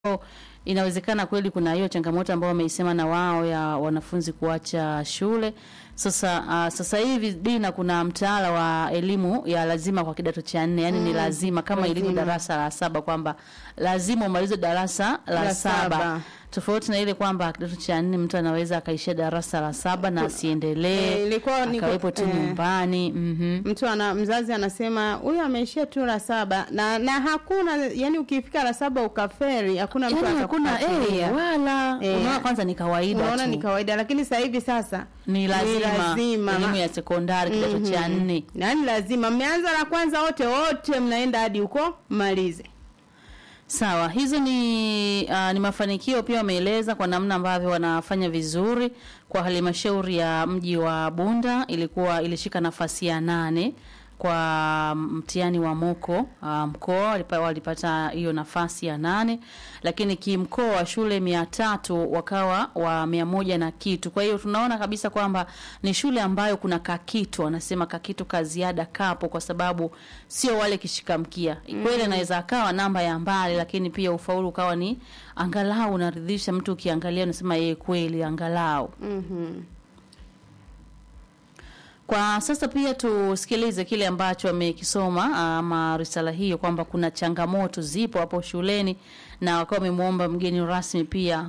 inawezekana kweli kuna hiyo changamoto ambayo wameisema na wao ya wanafunzi kuacha shule. Sasa uh, sasa hivi Dina, kuna mtaala wa elimu ya lazima kwa kidato cha nne, yani ni lazima kama ilivyo lazima. darasa la saba kwamba lazima umalize darasa la, La saba. saba. Tofauti na ile kwamba kidato cha nne mtu anaweza akaishia darasa la saba na asiendelee Eh, ilikuwa ni- akawepo tu eh. nyumbani. Mhm. mtu ana mzazi anasema huyu ameishia tu la saba na na hakuna yani ukifika la saba ukaferi hakuna mtu Yani hakuna atakufuatilia. eh, wala Eh. unaona kwanza ni kawaida unaona tu. ni kawaida lakini sasa hivi sasa ni lazima, lazima. elimu ya sekondari kidato cha nne. nani lazima mmeanza la kwanza wote wote mnaenda hadi huko malize Sawa, hizo ni uh, ni mafanikio pia wameeleza kwa namna ambavyo wanafanya vizuri kwa halmashauri ya mji wa Bunda ilikuwa ilishika nafasi ya nane kwa mtihani wa moko uh, mkoa walipa- walipata hiyo nafasi ya nane, lakini kimkoa wa shule mia tatu wakawa wa mia moja na kitu. Kwa hiyo tunaona kabisa kwamba ni shule ambayo kuna kakitu, wanasema kakitu kaziada kapo, kwa sababu sio wale kishikamkia kweli, anaweza akawa namba ya mbali, lakini pia ufaulu ukawa ni angalau unaridhisha mtu, ukiangalia unasema yeye kweli angalau mm-hmm. Kwa sasa pia tusikilize kile ambacho amekisoma ama risala hiyo kwamba kuna changamoto zipo hapo shuleni na wakawa wamemwomba mgeni rasmi pia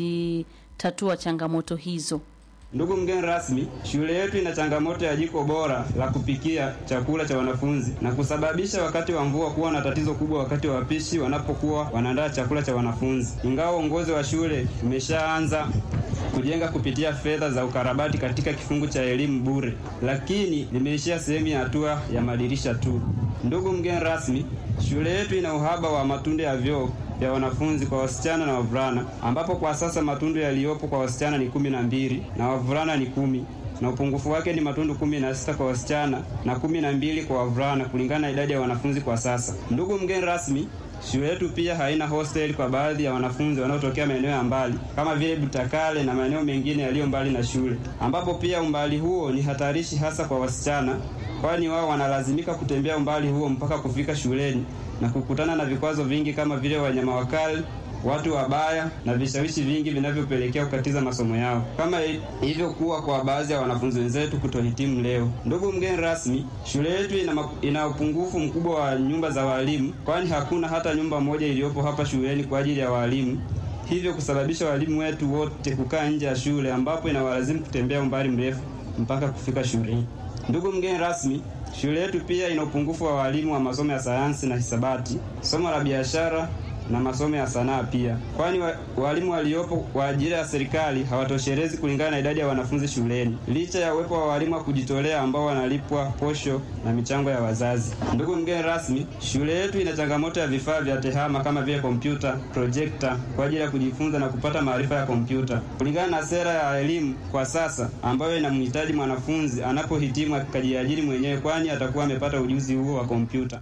kuzitatua changamoto hizo. Ndugu mgeni rasmi, shule yetu ina changamoto ya jiko bora la kupikia chakula cha wanafunzi na kusababisha wakati wa mvua kuwa na tatizo kubwa wakati wa wapishi wanapokuwa wanaandaa chakula cha wanafunzi. Ingawa uongozi wa shule umeshaanza kujenga kupitia fedha za ukarabati katika kifungu cha elimu bure, lakini limeishia sehemu ya hatua ya madirisha tu. Ndugu mgeni rasmi, shule yetu ina uhaba wa matundu ya vyoo vya wanafunzi kwa wasichana na wavulana, ambapo kwa sasa matundu yaliyopo kwa wasichana ni kumi na mbili na wavulana ni kumi na upungufu wake ni matundu kumi na sita kwa wasichana na kumi na mbili kwa wavulana kulingana na idadi ya wanafunzi kwa sasa. Ndugu mgeni rasmi, shule yetu pia haina hostel kwa baadhi ya wanafunzi wanaotokea maeneo ya mbali kama vile Butakale na maeneo mengine yaliyo mbali na shule, ambapo pia umbali huo ni hatarishi hasa kwa wasichana, kwani wao wanalazimika kutembea umbali huo mpaka kufika shuleni na kukutana na vikwazo vingi kama vile wanyama wakali watu wabaya na vishawishi vingi vinavyopelekea kukatiza masomo yao kama i- ilivyokuwa kwa baadhi ya wanafunzi wenzetu kutohitimu leo. Ndugu mgeni rasmi, shule yetu ina, ma- ina upungufu mkubwa wa nyumba za walimu, kwani hakuna hata nyumba moja iliyopo hapa shuleni kwa ajili ya walimu, hivyo kusababisha walimu wetu wote kukaa nje ya shule, ambapo inawalazimu kutembea umbali mrefu mpaka kufika shuleni. Ndugu mgeni rasmi, shule yetu pia ina upungufu wa walimu wa masomo ya sayansi na hisabati, somo la biashara na masomo ya sanaa pia, kwani wa, walimu waliopo kwa ajili ya serikali hawatoshelezi kulingana na idadi ya wanafunzi shuleni, licha ya uwepo wa walimu wa kujitolea ambao wanalipwa posho na michango ya wazazi. Ndugu mgeni rasmi, shule yetu ina changamoto ya vifaa vya tehama kama vile kompyuta, projekta kwa ajili ya kujifunza na kupata maarifa ya kompyuta, kulingana na sera ya elimu kwa sasa ambayo inamhitaji mwanafunzi anapohitimu akajiajiri mwenyewe, kwani atakuwa amepata ujuzi huo wa kompyuta.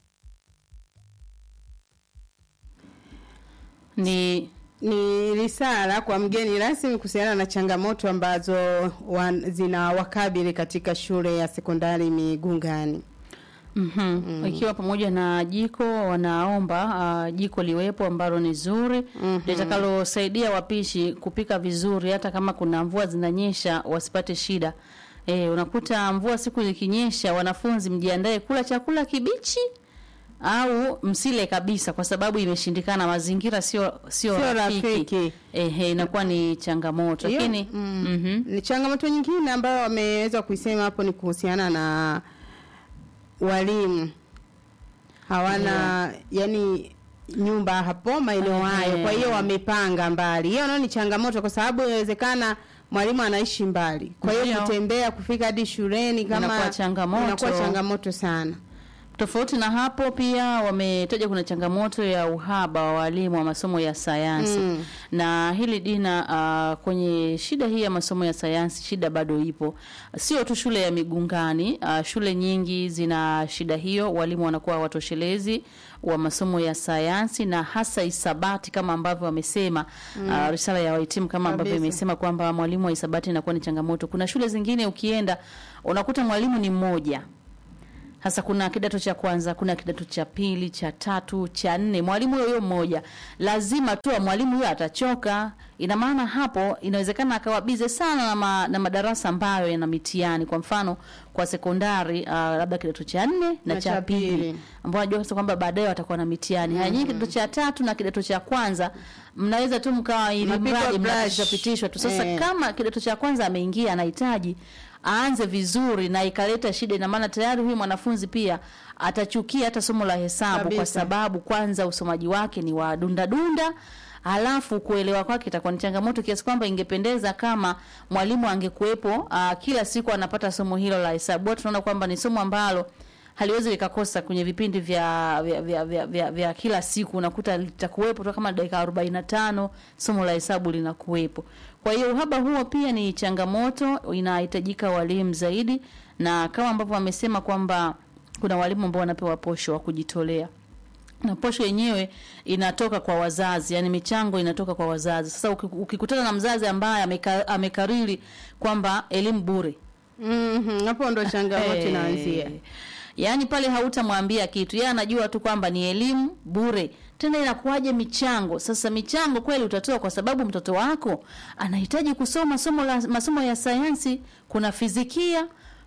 Ni ni risala kwa mgeni rasmi kuhusiana na changamoto ambazo wan, zina wakabili katika shule ya sekondari Migungani. Mhm. Ikiwa pamoja na jiko wanaomba uh, jiko liwepo ambalo ni zuri litakalosaidia wapishi kupika vizuri, hata kama kuna mvua zinanyesha wasipate shida. E, unakuta mvua siku zikinyesha, wanafunzi mjiandae kula chakula kibichi au msile kabisa, kwa sababu imeshindikana, mazingira sio sio Sio rafiki. rafiki. Ehe, inakuwa ni changamoto, Hiyo, lakini mm, mhm. ni changamoto nyingine ambayo wameweza kuisema hapo ni kuhusiana na walimu hawana yani nyumba hapo maeneo Ehe. hayo, kwa hiyo wamepanga mbali. Hiyo nayo ni changamoto, kwa sababu inawezekana mwalimu anaishi mbali, kwa hiyo Ndio. kutembea kufika hadi shuleni kama Inakuwa changamoto. inakuwa changamoto sana. Tofauti na hapo pia wametaja kuna changamoto ya uhaba wa walimu wa masomo ya sayansi Mm. na hili Dina, uh, kwenye shida hii ya masomo ya sayansi, shida bado ipo, sio tu shule ya Migungani. Uh, shule nyingi zina shida hiyo, walimu wanakuwa watoshelezi wa masomo ya sayansi na hasa hisabati kama ambavyo wamesema uh, risala ya wahitimu kama ambavyo Kabisa. imesema kwamba mwalimu wa hisabati inakuwa ni changamoto. Kuna shule zingine ukienda unakuta mwalimu ni mmoja Sasa kuna kidato cha kwanza, kuna kidato cha pili, cha tatu, cha nne, mwalimu huyo huyo mmoja. Lazima tu mwalimu huyo atachoka. Ina maana hapo inawezekana akawa bize sana na, ma, na madarasa ambayo yana mitihani. Kwa mfano kwa sekondari uh, labda kidato cha nne na, Na cha cha pili pili. ambao najua sasa kwamba baadaye watakuwa na mitihani. Haya nyinyi kidato cha tatu na kidato cha kwanza mnaweza tu mkawa ili Mnapigwa mradi brush. mnapitishwa tu. Sasa Eh. kama kidato cha kwanza ameingia anahitaji aanze vizuri na ikaleta shida, ina maana tayari huyu mwanafunzi pia atachukia hata somo la hesabu kwa Kabisa. sababu kwanza usomaji wake ni wa dunda dunda, halafu kuelewa kwake itakuwa ni changamoto kiasi kwamba ingependeza kama mwalimu angekuwepo uh, kila siku anapata somo hilo la hesabu. Huwa Tunaona kwamba ni somo ambalo haliwezi likakosa kwenye vipindi vya vya, vya, vya, vya, vya kila siku, unakuta litakuwepo tu kama dakika 45 somo la hesabu linakuwepo. Kwa hiyo uhaba huo pia ni changamoto, inahitajika walimu zaidi, na kama ambavyo wamesema kwamba kuna walimu ambao wanapewa posho wa kujitolea na posho yenyewe inatoka kwa wazazi, yani michango inatoka kwa wazazi. Sasa uki- ukikutana na mzazi ambaye ameka, amekariri kwamba elimu bure Mhm, hapo ndo changamoto Eh, inaanzia. Yaani pale hautamwambia kitu, yeye anajua tu kwamba ni elimu bure. Tena inakuwaje michango? Sasa michango kweli utatoa kwa sababu mtoto wako anahitaji kusoma somo la masomo ya sayansi, kuna fizikia,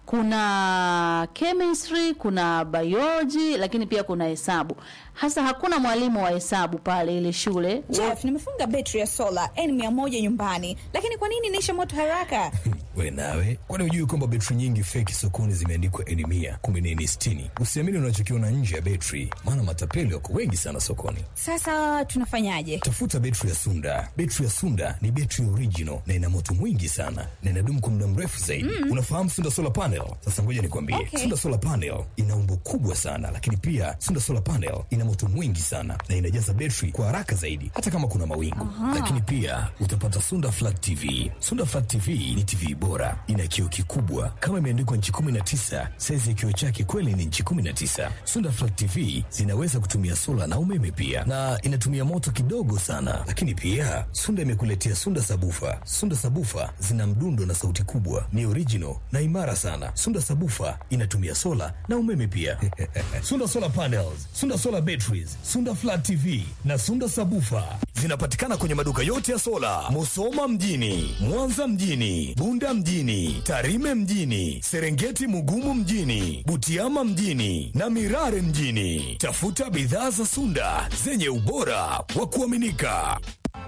kuna chemistry, kuna biology, lakini pia kuna hesabu. Hasa hakuna mwalimu wa hesabu pale ile shule. Jeff, nimefunga betri ya sola N100 nyumbani, lakini kwa nini inaisha moto haraka? We nawe, kwani hujui kwamba betri nyingi feki sokoni zimeandikwa eni mia kumbe ni eni sitini? Usiamini unachokiona nje ya betri, maana matapeli wako wengi sana sokoni. Sasa tunafanyaje? Tafuta betri ya Sunda. Betri ya Sunda ni betri original na ina moto mwingi sana na inadumu kwa muda mrefu zaidi. Unafahamu Sunda solar panel? Sasa ngoja nikwambie, Okay. Sunda solar panel ina umbo kubwa sana, lakini pia Sunda solar panel ina moto mwingi sana na inajaza betri kwa haraka zaidi, hata kama kuna mawingu. Lakini pia utapata Sunda flat TV. Sunda flat TV ni TV bora, ina kioo kikubwa kama imeandikwa nchi 19. Saizi ya kioo chake kweli ni nchi 19. Sunda flat TV zinaweza kutumia sola na umeme pia, na inatumia moto kidogo sana. Lakini pia Sunda imekuletea Sunda sabufa. Sunda sabufa zina mdundo na sauti kubwa, ni original na imara sana. Sunda sabufa inatumia sola na umeme pia. Sunda solar panels, Sunda solar batteries, Sunda flat TV na Sunda sabufa zinapatikana kwenye maduka yote ya sola, Musoma mjini, Mwanza mjini, Bunda mjini, Tarime mjini, Serengeti Mugumu mjini, Butiama mjini na Mirare mjini. Tafuta bidhaa za Sunda zenye ubora wa kuaminika.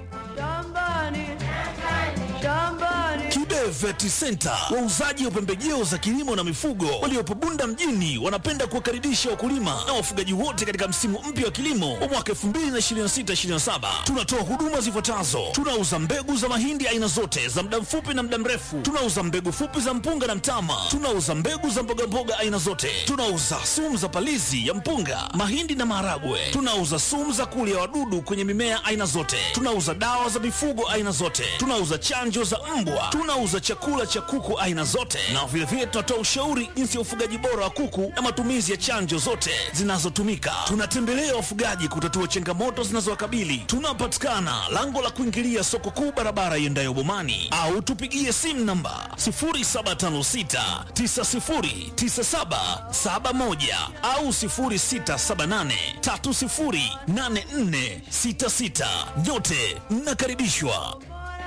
Kibe Vet Center, wauzaji wa pembejeo za kilimo na mifugo waliopo Bunda mjini, wanapenda kuwakaribisha wakulima na wafugaji wote katika msimu mpya wa kilimo wa mwaka 2026/2027. Tunatoa huduma zifuatazo: tunauza mbegu za mahindi aina zote za muda mfupi na muda mrefu, tunauza mbegu fupi za mpunga na mtama, tunauza mbegu za mbogamboga aina zote, tunauza sumu za palizi ya mpunga, mahindi na maharagwe, tunauza sumu za kulia wadudu kwenye mimea aina zote, tunauza dawa za mifugo aina zote, tunauza chanjo za mbwa, tunauza chakula cha kuku aina zote, na vilevile tunatoa ushauri jinsi ya ufugaji bora wa kuku na matumizi ya chanjo zote zinazotumika. Tunatembelea wafugaji kutatua changamoto zinazowakabili. Tunapatikana lango la kuingilia soko kuu, barabara iendayo Bomani, au tupigie simu namba 0756 909771 au 0678 308466. Nyote mnakaribishwa.